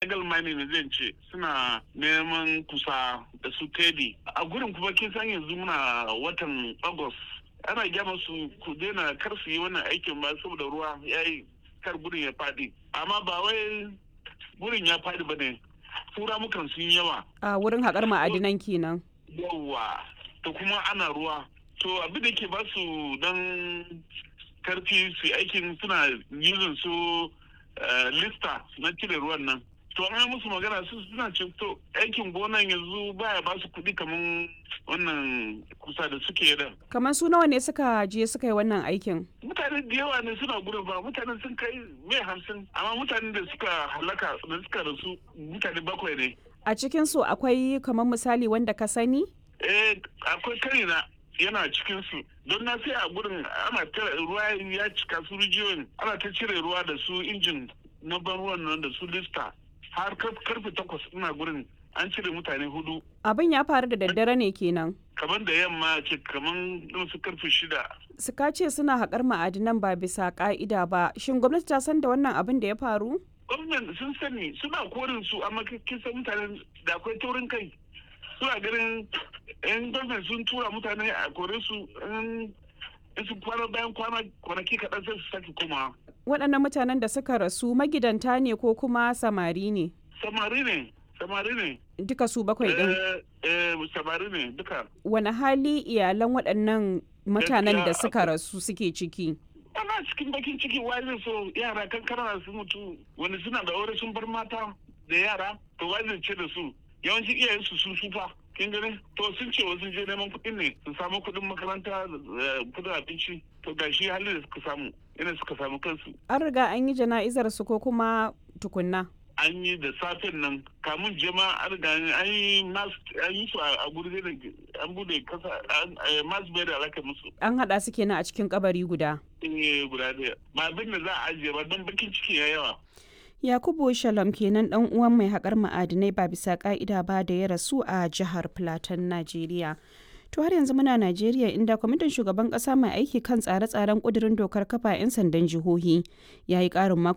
illegal mining ne zan ce suna neman kusa da su tedi a gurin kuma kin san yanzu muna watan august ana gyama su ku daina kar su yi wannan aikin ba saboda ruwa ya yi kar gurin ya fadi amma ba wai gurin ya fadi ba ne tura mukan sun yawa a wurin haƙar ma'adinan kenan yawa to kuma ana ruwa to abin da ke ba su dan karfi su aikin suna yuzin su lista na cire ruwan nan to an musu magana su suna ce to aikin gonan yanzu baya ba su kuɗi kamar wannan kusa da suke da kamar su nawa ne suka je suka yi wannan aikin mutane da yawa ne suna gudun ba mutane sun kai mai hamsin amma mutanen da suka halaka da suka rasu mutane bakwai ne a cikin su akwai kamar misali wanda ka sani eh akwai karina yana cikin su don na sai a gurin ana tara ruwa ya cika su rijiyoyin ana ta cire ruwa da su injin na ban ruwan nan da su lista har karfe takwas ina gurin an cire mutane hudu abin ya faru da daddare ne kenan kamar da yamma ce kamar su karfe shida suka ce suna haƙar ma'adinan ba bisa ƙa'ida ba shin gwamnati ta san da wannan abin da ya faru gwamnati sun sani suna korin su amma kisan mutane da akwai taurin kai suna ganin yan gwamnati sun tura mutane a kore su in su kwana bayan kwana kwanaki kaɗan sai su sake koma. waɗannan mutanen da suka rasu magidanta ne ko kuma samari ne samari ne samari ne duka su bakwai ɗin eh samari ne duka wani hali iyalan waɗannan mutanen da suka rasu suke ciki ana cikin bakin ciki wai zai so yara kankana su mutu wani suna da aure sun bar mata da yara to wai zai ce da su yawancin iyayen su sun sufa kin gani to sun ce wasu je neman kuɗin ne su samu kuɗin makaranta kuɗin abinci to ga shi halin da suka samu ina suka samu kansu an riga an yi jana'izar su ko kuma tukunna an yi da safen nan kamun jama an riga an yi an yi su a guri da an bude kasa masu bai da alaka musu an haɗa su kenan a cikin kabari guda eh guda ɗaya ba abin da za a ajiye ba don bakin ciki ya yawa Yakubu Shalom kenan dan uwan mai haƙar ma'adinai ba bisa ƙa'ida ba da ya rasu a jihar Plateau, Najeriya. To har yanzu muna Najeriya inda kwamitin shugaban ƙasa mai aiki kan tsare-tsaren ƙudurin dokar kafa 'yan sandan jihohi ya yi ƙarin mako